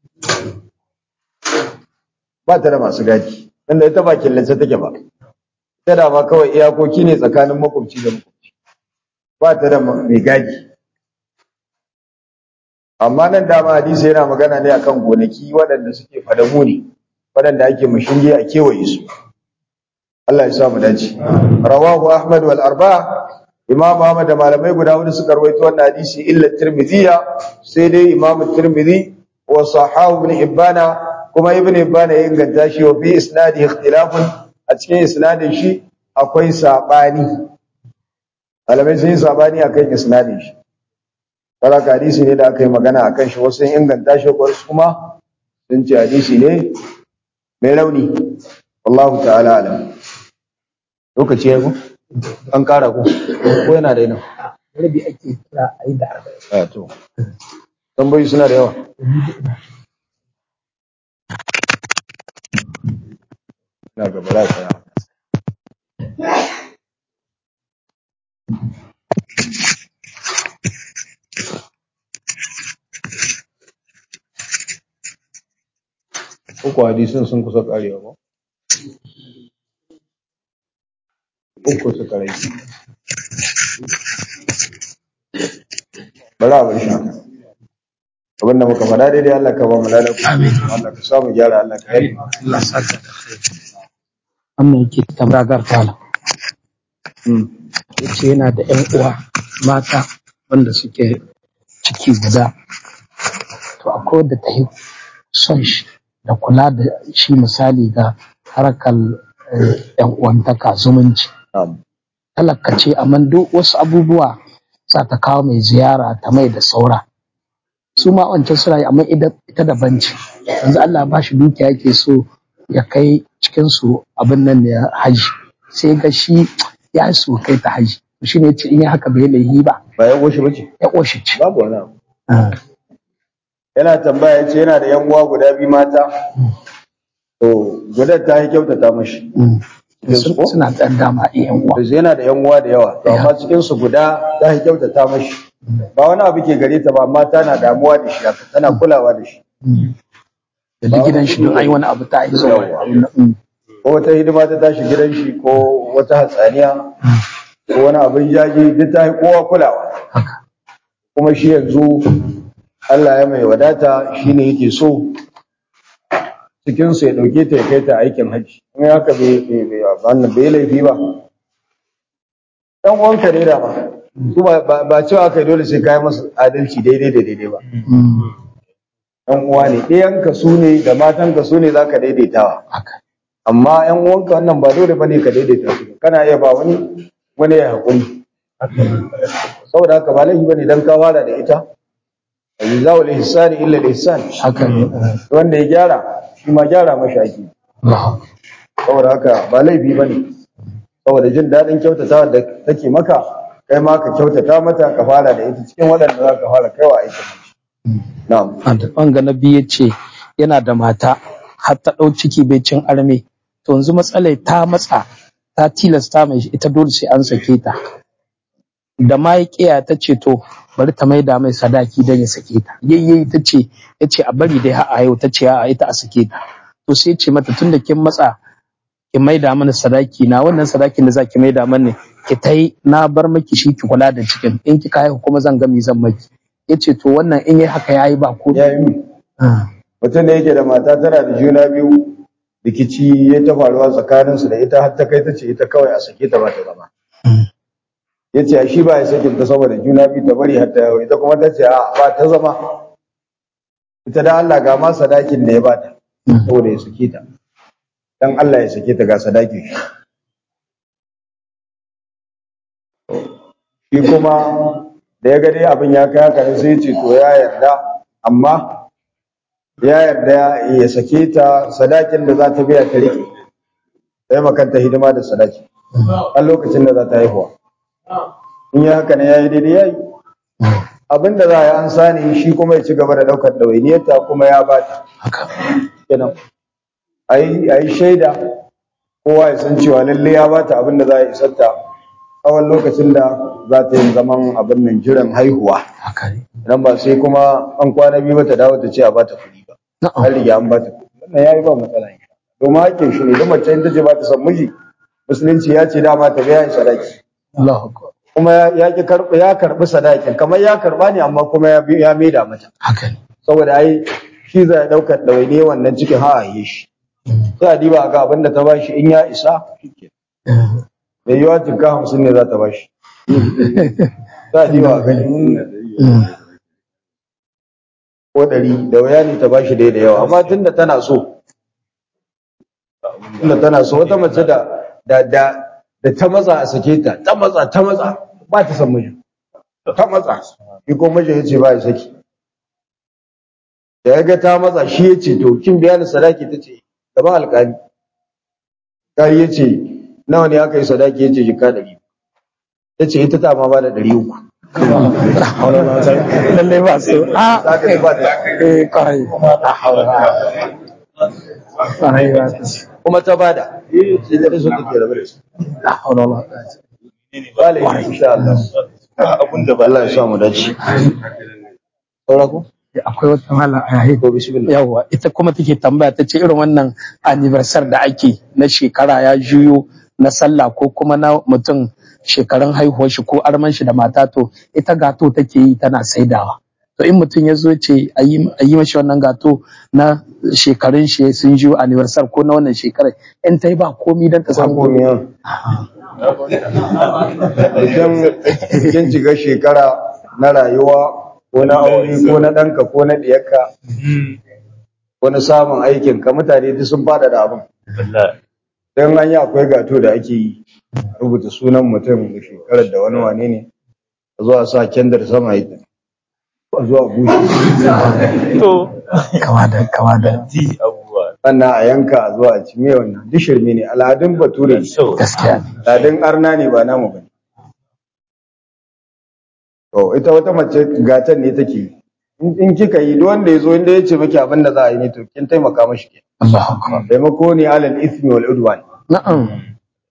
ba ta da masu gadi inda ita ba killace take ba ita da ma kawai iyakoki ne tsakanin makwabci da makwabci ba ta da mai gadi amma nan dama hadisi yana magana ne akan gonaki waɗanda suke fadamu ne waɗanda ake mashinge a kewaye su Allah ya sa mu dace rawahu ahmad wal arba'a imam ahmad da malamai guda hudu suka rawaito wannan hadisi illa tirmidhiya sai dai imam tirmidhi wa sahahu ibn ibana kuma ibn ibana ya inganta shi wa fi isnadi ikhtilafun a cikin isnadin shi akwai sabani malamai sun yi sabani akan isnadin shi Saraka hadisi ne da aka yi magana akan shi wasu sun inganta shi wasu kuma sun ce hadisi ne mai rauni wallahu ta'ala alam lokaci ya ku an kara ku ko yana da yana rabi ake kira a yi da arba'in a to tambayi suna da yawa ina gaba za tsaya uku hadisin sun kusa karewa ba uku suka rage bari a bar shi haka abin da muka faɗa daidai Allah ka ba mu ladan Allah ka samu gyara Allah ka yi Allah saka da khairi wannan yake tabragar tala yace yana da ƴan uwa mata wanda suke ciki guda to akwai wadda ta yi son shi da kula da shi misali ga harkar eh, ƴan uwantaka zumunci talaka ce amma duk wasu abubuwa za ta kawo mai ziyara ta mai da saura su ma wancan suna yi amma ida- ita daban ce yanzu Allah ba shi dukiya yake so ya kai cikin su abin nan ne haji sai ga shi ya so kai ta haji shi ne ce in yi haka bai laihi ba ba ya goshi bace ya ƙoshi ci babu wani abu yana tambaya yace yana da yan uwa guda biyu mata to gudan ta yi kyautata mashi Sun- suna ɗan dama iyan uwa to yana da yan uwa da yawa to amma cikin su guda ta yi kyautata mashi ba wani abu ke gare ta ba amma tana damuwa da shi haka tana kulawa da shi da duk gidan shi don ai wani abu ta yi zuwa ko wata hidima ta tashi gidan shi ko wata hatsaniya ko wani abin jaji duk ta yi kowa kulawa kuma shi yanzu Allah ya mai wadata shine yake so cikin su ya dauke ta ya kai ta aikin haji in haka bai bai bai wannan bai laifi ba dan uwanka ne da ba su ba ba- ba cewa kai dole sai kai masa adalci daidai da daidai ba dan uwa ne ɗayanka su ne da matanka su ne zaka daidaitawa haka amma yan uwanka wannan ba dole bane ka daidaita su kana iya ba wani wani ya hakuri saboda haka ba laifi bane dan ka fara da ita jazaa'u al-ihsani illa al-ihsan haka ne wanda ya gyara shi ma gyara mashi ake Allah saboda haka ba laifi bane saboda jin daɗin kyautata da take maka kai ma ka kyautata mata ka fara da ita cikin waɗanda za ka fara kaiwa aikin hajji na'am wanga na biyu ya ce yana da mata har ta ɗau ciki bai cin arme to yanzu matsalai ta matsa ta tilasta mai ita dole sai an sake ta da ma ya kiya ta ce to bari ta maida mai sadaki don ya sake ta yayyayi ta ce ya ce a bari dai har a yau ta ce a ita a sake ta to sai ce mata tun da kin matsa ki maida mana sadaki na wannan sadakin da za ki maida mana ki ta yi na bar maki shi ki kula da cikin in kika haihu kuma zan ga mi zan maki ya ce to wannan in yi haka ya yi ba ko ya yi mutum da yake da mata tana da juna biyu rikici ya ta faruwa tsakaninsu da ita har ta kai ta ce ita kawai a sake ta ba ta zama ya ce shi ba ya sakin ta saboda juna biyu ta bari har ta yawo ita kuma ta ce a ba ta zama ita da Allah ga ma sadakin da ya bata saboda ya sake ta dan Allah ya sake ta ga sadakin shi shi kuma da ya ga dai abin ya kai haka ne sai ya ce to ya yarda amma ya yarda ya sake ta sadakin da za ta biya ta rike sai makanta hidima da sadaki a lokacin da za ta haihuwa in yi haka ne ya yi daidai ya yi abin da za a yi an sani shi kuma ya ci gaba da ɗaukar ɗawainiyarta kuma ya ba ta haka kenan a yi shaida kowa ya san cewa lalle ya ba ta abin da za a isar ta tsawon lokacin da za ta yi zaman abin nan jiran haihuwa haka ne idan ba sai kuma an kwana biyu ba ta dawo ta ce a ba ta kuɗi ba na'am an riga an ba ta kuɗi wannan ya yi ba matsala insha Allah. domin hakkin shi ne duk mace in ta ce ba ta san miji musulunci ya ce dama ta biya sadaki Allahu akbar kuma ya ki karɓi ya karɓi sadakin kamar ya karɓa ne amma kuma ya bi- ya maida mata haka ne saboda ai shi zai ɗaukar ɗawaine wannan cikin ha a yi shi sai a diba ga abin da ta bashi in ya isa mai yiwa jikka hamsin ne za ta bashi za a diba ga in ko ɗari da waya ne ta bashi dai da yawa amma tunda tana so tunda tana so wata mace da da da da ta matsa a sake ta ta matsa ta matsa ba ta san miji ta matsa shi ko miji ya ce ba ya saki da ya ga ta matsa shi ya ce to kin biya ni sadaki ta ce gaban alƙali alƙali ya ce nawa ne aka yi sadaki ya ce jika ɗari ta ce ita ta ma ba da ɗari uku lallai ba su a za ka ba da eh kwarai la haula kwarai ba su kuma ta bada sai da su take rabu da su la haula wala quwwata Bale insha Allah abun da ba Allah ya sa mu dace saura ko akwai wata mala a yayi to bismillah yawwa ita kuma take tambaya ta ce irin wannan anniversary da ake na shekara ya juyo na sallah ko kuma na mutum shekarun haihuwar shi ko arman shi da mata to ita gato take yi tana saidawa to in mutum ya zo ce a yi a yi mashi wannan gato na shekarun shi sun juyo anniversary ko na wannan shekarar in ta yi ba komi don ta san samu komiya idan kin shiga shekara na rayuwa ko na aure ko na ɗanka ko na ɗiyarka ko na samun aikin ka mutane duk sun fada da abin wallahi dan an yi akwai gato da ake yi rubuta sunan mutum da shekarar da wani wane ne a zuwa sa kendar sama ita a zuwa bushe to kama da kama da ji abubuwa sannan a yanka a zuwa a ci me wannan duk shirme ne al'adun bature ne so gaskiya ne Ladin arna ne ba namu ba. To, ita wata mace gatan ne take yi. In in kika yi, duk wanda ya zo inda ya ce miki abin da za a yi ne, to kin taimaka mashi ke. Allahu akbar Taimako ne alal ismi wal udwan. na'am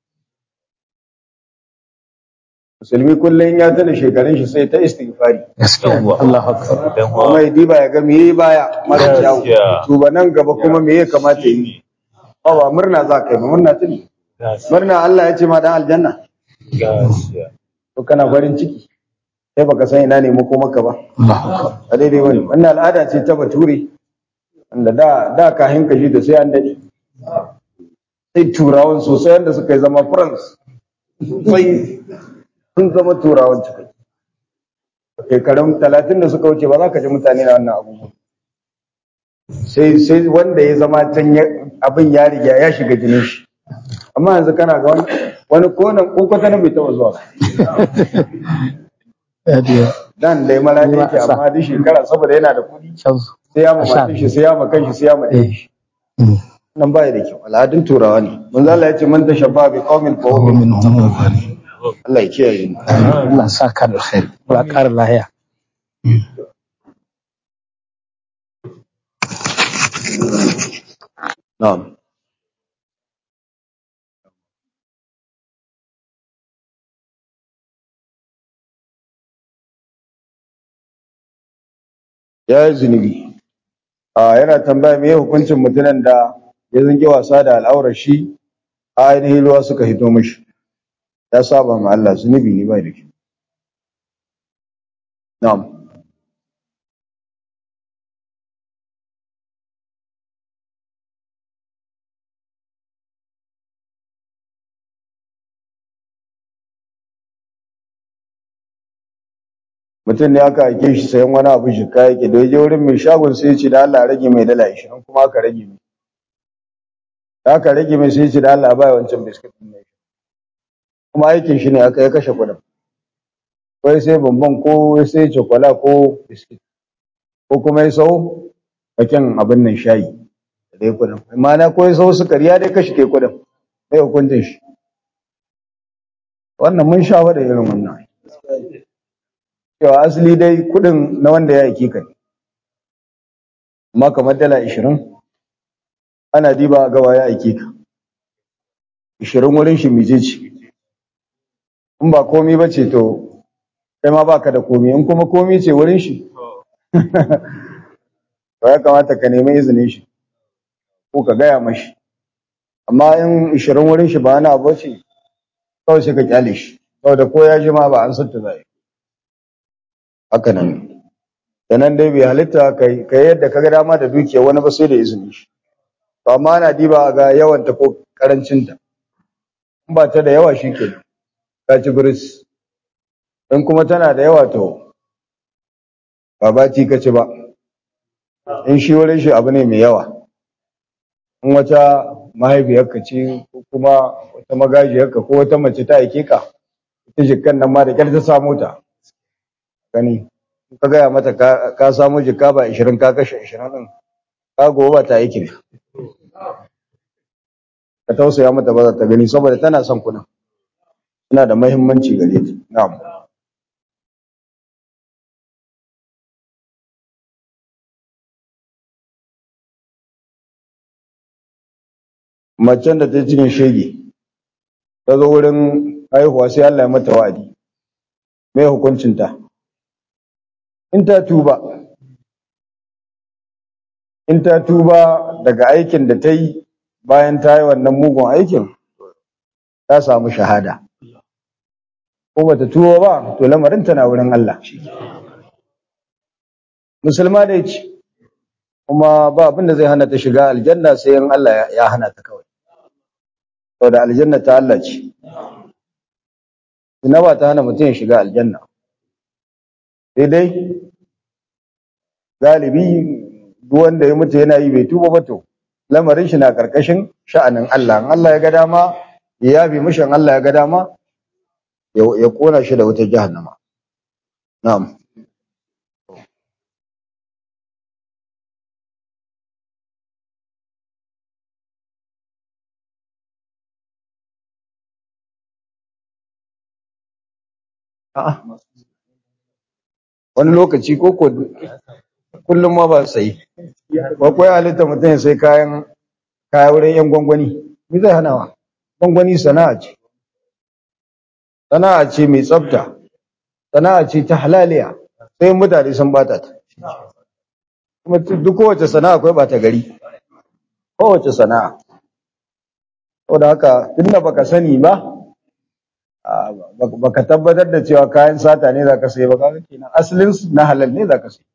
Musulmi kullum ya tana shekarun shi sai ta istighfari. gaskiya ne Yawwa. Allahu akbar dan Kuma ya diba ya ga me yayi baya mara kyawu. Gaskiya. To ba nan gaba kuma me ya kamata ya yi. Ba ba murna za ka yi, ba murna tuni. gaskiya Murna Allah ya ce ma dan aljanna. gaskiya To kana farin ciki. Sai baka san ina ne maka ba. Allahu akbar a daidai wani wannan al'ada ce ta bature wanda da da kahin kashi da sai an daɗe sai turawan sosai wanda suka yi zama france sai sun zama turawan cikai shekarun talatin da suka wuce ba za ka ji mutane na wannan abubuwan sai sai wanda ya zama can ya- abin ya riga ya shiga jinin shi amma yanzu kana ga wani wani konan kokwata na bai taɓa zuwa ba. ya diya dan dai mala Ni ma yake a sa. amma duk shekara saboda yana da kuɗi kyau sai ya ma A sha matan shi sai ya ma kanshi sai ya ma ɗan shi Mm. nan baya da kyau al'adun turawa ne manzo Allah ya ce man tashabba bi qaumin fa huwa minhum Allah ya kiyaye mu Allah sa ka da khair Allah ƙara lahiya na'am ya yi zunubi a yana tambaya me hukuncin mutumin da ya zange wasa da al'aurar shi a ainihin ruwa suka hito mashi ya saba ma Allah zunubi ne bai da shi na'am mutum ne aka aike shi sayan wani abu shi kaya yake da ya je wurin mai shagon sai ya ce da Allah rage mai dala 20 kuma aka rage mai da aka rage mai sai ya ce da Allah ba wancan biskit din mai kuma aikin shi ne aka ya kashe kuɗin ko sai bambam ko ya sai chokola ko biskit ko kuma ya sau bakin abin nan shayi da dai kuɗin ma'ana ko ya sau sukari ya dai kashe kai kuɗin mai hukuncin shi wannan mun sha da irin wannan cewa asali dai kudin na wanda ya aiki ka ne amma kamar dala ishirin ana diba gawa ya aiki ka ishirin wurin shi mije ce in ba komi ba ce to kai ma baka da komi in kuma komi ce wurin shi to ya kamata ka nemi izinin shi ko ka gaya mashi amma in ishirin wurin shi ba wani abu ce kawai sai ka kyale shi saboda ko ya ji ma ba an santa zai haka nan da nan dai bai halitta kai kai yadda kaga dama da dukiya wani ba sai da izini shi to amma ana diba ga yawan ta ko karancin ta in ba ta da yawa shikenan ka ci guris in kuma tana da yawa to ba bati ka ci ba in shi wurin shi abu ne mai yawa in wata mahaifiyarka ce ko kuma wata magajiyarka ko wata mace ta aike ka ita jikkan nan ma da kyar ta samu ta gani in ka gaya mata ka, ka samu jikka ba 20 ka kashe 20 din ka gobe ba ta aiki ne ka tausaya mata ba za ta gani saboda tana son kuna tana da muhimmanci gare ta na'am macen da ta yi cikin shege ta zo wurin haihuwa sai Allah ya mata wa'adi mai hukuncinta in ta tuba in ta tuba daga aikin da ta yi bayan ta yi wannan mugun aikin ta samu shahada ko bata tuba ba to lamarin na wurin Allah musulma da ce kuma ba abin da zai hana ta shiga aljanna sai in Allah ya hana ta kawai saboda aljanna ta Allah ce ina ba ta hana mutum ya shiga aljanna sai dai galibi duk wanda ya mutu yana yi bai tuba ba to lamarin shi na karkashin sha'anin Allah in Allah ya ga dama ya yabe mishi in Allah ya ga dama ya kona shi da wutar jahannama na'am A'a. Wani lokaci ko ko kullum ma ba sai. Ba ko ya halitta mutum ya sai kayan kaya wurin yan gwangwani. Me zai hanawa? Gwangwani sana'a ce. Sana'a ce mai tsafta. Sana'a ce ta halaliya. Sai mutane sun bata ta. Kuma duk kowace sana'a akwai bata gari. Kowace sana'a. Saboda haka tunda baka sani ba, baka tabbatar da cewa kayan sata ne zaka sai ba kaga kenan asalin na halal ne zaka sai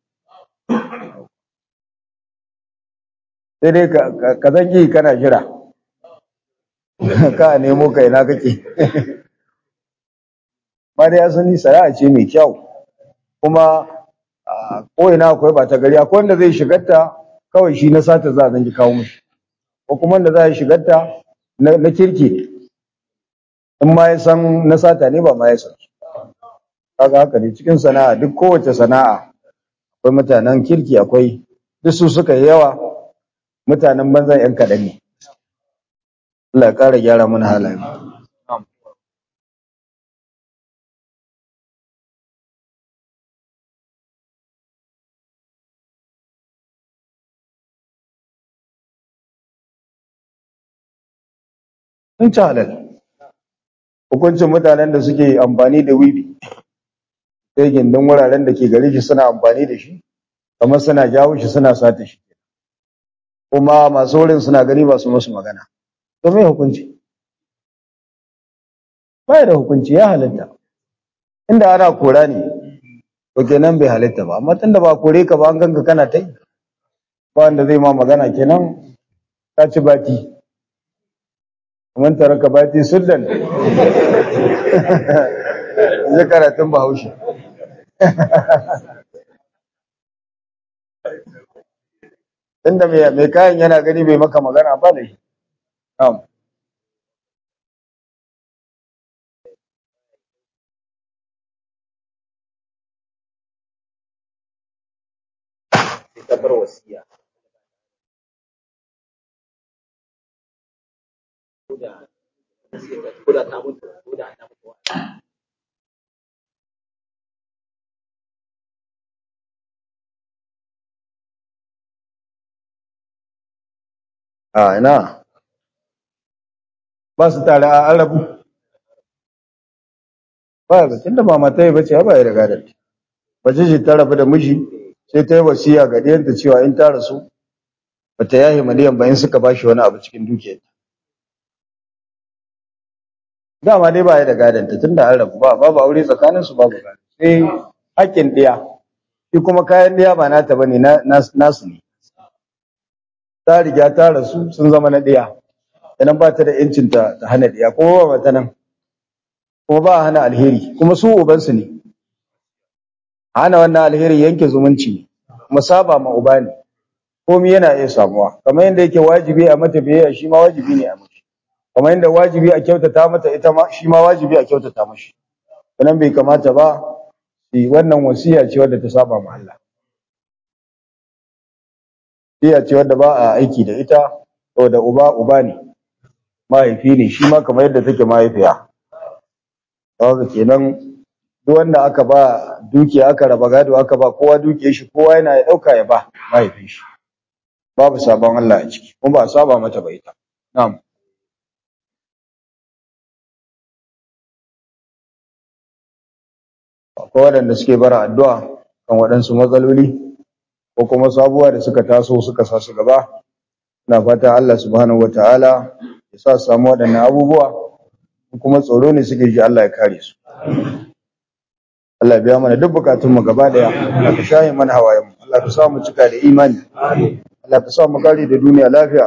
sai dai ka zangi kana jira ka nemo kai na kake ba dai asali sana'a ce mai kyau kuma ko ina akwai ba ta gari akwai wanda zai shigarta kawai shi na sata za a zangi kawo mishi ko kuma wanda za a shigarta na kirki ne in ma ya san na sata ne ba ma ya san kaga haka ne cikin sana'a duk kowace sana'a akwai mutanen kirki akwai duk su suka yi yawa mutanen banzan yan kaɗan ne Allah ya ƙara gyara mana halayen sun ci halal hukuncin mutanen da suke amfani da wiwi sai gindin wuraren da ke gari shi suna amfani da shi kamar suna jawo shi suna sata shi kuma masu wurin suna gani ba su musu magana to me hukunci ba da hukunci ya halitta inda ana kora ne to kenan bai halitta ba amma tunda ba kore ka ba an ganka kana ta yi ba wanda zai ma magana kenan ka ci bati man taraka bati sullan zai karatun bahaushe inda mai kayan yana gani bai maka magana ba da shi a ina ba su tare a arabu ba ga tunda ba mata yi bace ba ya riga da ta bace ce ta rabu da miji sai ta yi wasiya ga diyanta cewa in ta rasu bata yahi miliyan ba in suka bashi wani abu cikin dukiyarta dama dai ba ya da gadanta tunda an rabu ba babu aure tsakanin su babu gado sai hakkin ɗiya shi kuma kayan ɗiya ba nata bane na nas- nasu ne ta riga ta rasu sun zama na ɗiya idan ba ta da yancin ta ta hana ɗiya kuma ba ta nan kuma ba a hana alheri kuma su ubansu ne hana wannan alheri yanke zumunci ne kuma saba ma uba ne komai yana iya samuwa kamar yadda yake wajibi a mata biyayya shi ma wajibi ne a mashi kamar yadda wajibi a kyautata mata ita ma shi ma wajibi a kyautata mashi wannan bai kamata ba shi wannan wasiya ce wadda ta saba ma Allah wasiya ce wadda ba a aiki da ita saboda uba uba ne mahaifi ne shi ma kamar yadda take mahaifiya haka kenan duk wanda aka ba dukiya aka raba gado aka ba kowa dukiyar shi kowa yana ya dauka ya ba mahaifin shi babu sabon Allah a ciki kuma ba a saba mata ba ita na'am akwai waɗanda suke bara addu'a kan waɗansu matsaloli ko kuma sabuwa da suka taso suka sa su gaba na fata Allah subhanahu wataala ya sa su samu waɗannan abubuwa kuma tsoro ne suke ji Allah ya kare su Allah ya biya mana duk bukatun mu gaba daya Allah ka shaye mana hawayen mu Allah ka sa mu cika da imani Allah ka sa mu kare da duniya lafiya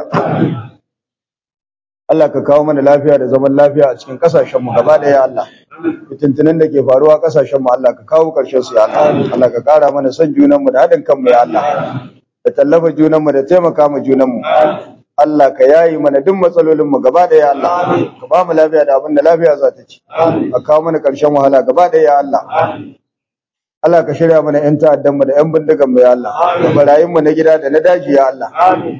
Allah ka kawo mana lafiya da zaman lafiya a cikin kasashen mu gaba daya Allah fitintunan da ke faruwa kasashen mu Allah ka kawo karshen su ya Allah Allah ka kara mana son junan mu da haɗin kanmu ya Allah da tallafa junan mu da taimaka mu junan mu Allah ka yayi mana duk matsalolin mu gaba da ya Allah ka ba mu lafiya da abin da lafiya za ta ci ka kawo mana ƙarshen wahala gaba da ya Allah Allah ka shirya mana ƴan ta'addan mu da ƴan bindigan mu ya Allah da barayin mu na gida da na daji ya Allah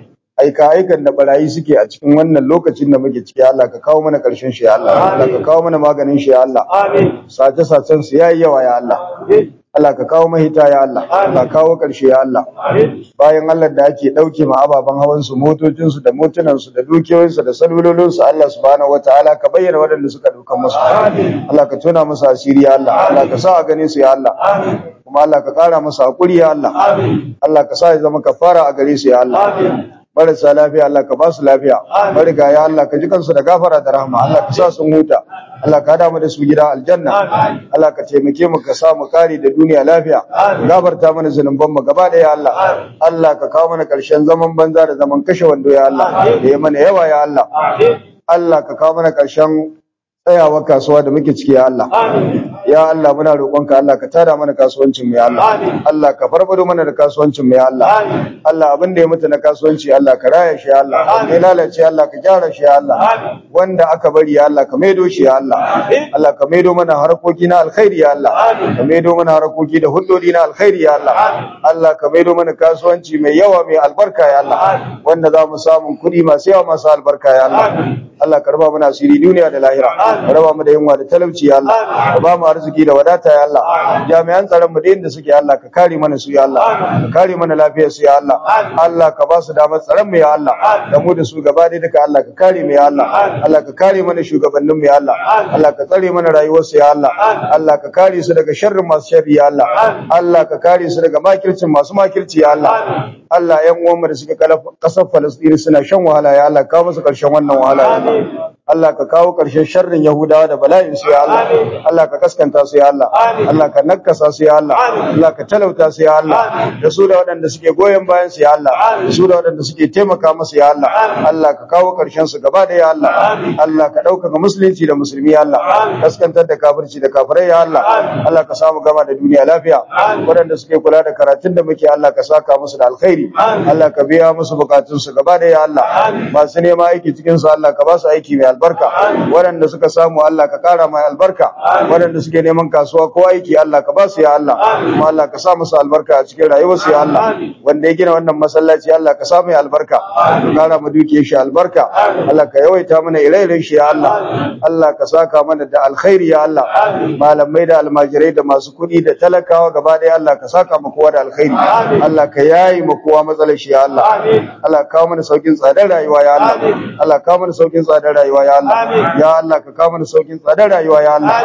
aika aikan da barayi suke a cikin wannan lokacin da muke ciki ya Allah ka kawo mana ƙarshen shi ya Allah Allah ka kawo mana maganin shi ya Allah sace sacen su yayi yawa ya Allah Allah ka kawo mahita ya Allah ka kawo ƙarshe ya Allah bayan Allah da ake ɗauke ma ababen hawan su motocin su da motunan su da dukiyoyin su da salulolin su Allah subhanahu wataala ka bayyana waɗanda suka ɗauka musu Allah ka tona musu asiri ya Allah Allah ka sa a gane su ya Allah kuma Allah ka ƙara musu hakuri ya Allah Allah ka sa ya zama kafara a gare su ya Allah marasa lafiya Allah ka ba su lafiya mariga ya Allah ka ji kansu da gafara da rahama Allah ka sa sun huta Allah ka hada mu da su gida aljanna Allah ka taimake mu ka sa mu kare da duniya lafiya gafarta mana zunuban mu gaba daya Allah Allah ka kawo mana karshen zaman banza da zaman kashe wando ya Allah da ya mana yawa ya Allah Allah ka kawo mana karshen tsayawa kasuwa da muke ciki ya Allah ya Allah muna roƙonka Allah ka tada mana kasuwancin mu ya Allah Allah ka farfado mana da kasuwancin mu ya Allah Allah abin da ya mutu na kasuwanci Allah ka raya shi ya Allah ya lalace Allah ka gyara shi ya Allah wanda aka bari ya Allah ka maido shi ya Allah Allah ka maido mana harkoki na alkhairi ya Allah ka maido mana harkoki da huddodi na alkhairi ya Allah Allah ka maido mana kasuwanci mai yawa mai albarka ya Allah wanda za mu samu kuɗi masu yawa masu albarka ya Allah Allah ka raba mana asiri duniya da lahira ka raba mu da yunwa da talauci ya Allah ka ba mu arziki da wadata ya Allah jami'an tsaron mu da inda suke Allah ka kare mana su ya Allah ka kare mana lafiyar su ya Allah Allah ka ba su damar tsaron mu ya Allah da mu da su gaba ɗaya duka Allah ka kare mu ya Allah Allah ka kare mana shugabannin mu ya Allah Allah ka tsare mana rayuwar su ya Allah Allah ka kare su daga sharrin masu sharri ya Allah Allah ka kare su daga makircin masu makirci ya Allah Allah ƴan uwan mu da suke kasar Falastini suna shan wahala ya Allah ka musu ƙarshen wannan wahala ya Allah Allah ka kawo ƙarshen sharrin Yahudawa da bala'in su ya Allah Allah ka kaskanta su ya Allah Allah ka nakasa su ya Allah Allah ka talauta su ya Allah da su da waɗanda suke goyon bayan su ya Allah da su da waɗanda suke taimaka musu ya Allah Allah ka kawo ƙarshen su gaba da ya Allah Allah ka ɗaukaka musulunci da musulmi ya Allah kaskantar da kafirci da kafirai ya Allah Allah ka samu gama da duniya lafiya waɗanda suke kula da karatun da muke Allah ka saka musu da alkhairi Allah ka biya musu bukatun su gaba da ya Allah masu nema aiki cikin su Allah ka ba su aiki mai albarka waɗanda suka samu Allah ka ƙara mai albarka waɗanda suke neman kasuwa ko aiki Allah ka ba su ya Allah kuma Allah ka sa musu albarka a cikin rayuwarsu ya Allah wanda ya gina wannan masallaci Allah ka sa mai albarka ka ƙara mu duke shi albarka Allah ka yawaita mana ire shi ya Allah Allah ka saka mana da alkhairi ya Allah malamai da almajirai da masu kuɗi da talakawa gaba ɗaya Allah ka saka mu kowa da alkhairi Allah ka yayi mu kowa matsalar shi ya Allah Allah ka kawo mana saukin tsadar rayuwa ya Allah Allah ka kawo mana saukin tsadar rayuwa ya Allah ya Allah ka kawo mana saukin tsadar rayuwa ya Allah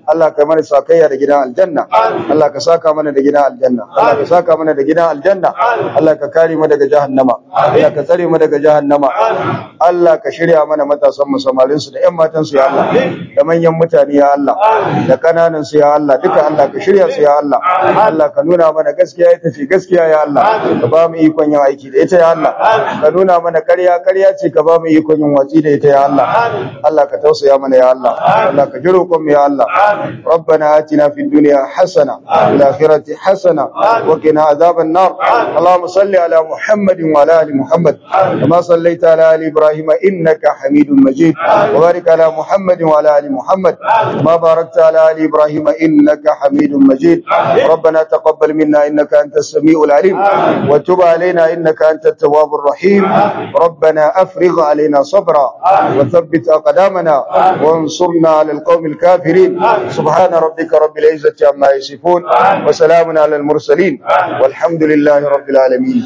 Allah ka mana sakayya da gidan aljanna Allah ka saka mana da gidan aljanna Allah ka saka mana da gidan aljanna Allah ka kare mu daga jahannama Allah ka tsare mu daga jahannama Allah ka shirya mana matasan mu samarin su da ƴan matan su ya Allah da manyan mutane ya Allah da kananan su ya Allah duka Allah ka shirya su ya Allah Allah ka nuna mana gaskiya ita ce gaskiya ya Allah ka ba mu ikon yin aiki da ita ya Allah ka nuna mana ƙarya ƙarya ce ka ba mu ikon yin watsi da ita ya Allah Allah ka tausaya mana ya Allah Allah ka jiro kun ya Allah ربنا آتنا في الدنيا حسنة وفي الآخرة حسنة وقنا عذاب النار اللهم صل على محمد وعلى آل محمد كما صليت على آل إبراهيم إنك حميد مجيد وبارك على محمد وعلى آل محمد كما باركت على آل إبراهيم إنك حميد مجيد ربنا تقبل منا إنك أنت السميع العليم وتب علينا إنك أنت التواب الرحيم ربنا أفرغ علينا صبرا وثبت أقدامنا وانصرنا على القوم الكافرين سبحان ربك رب العزة عما يصفون وسلام على المرسلين والحمد لله رب العالمين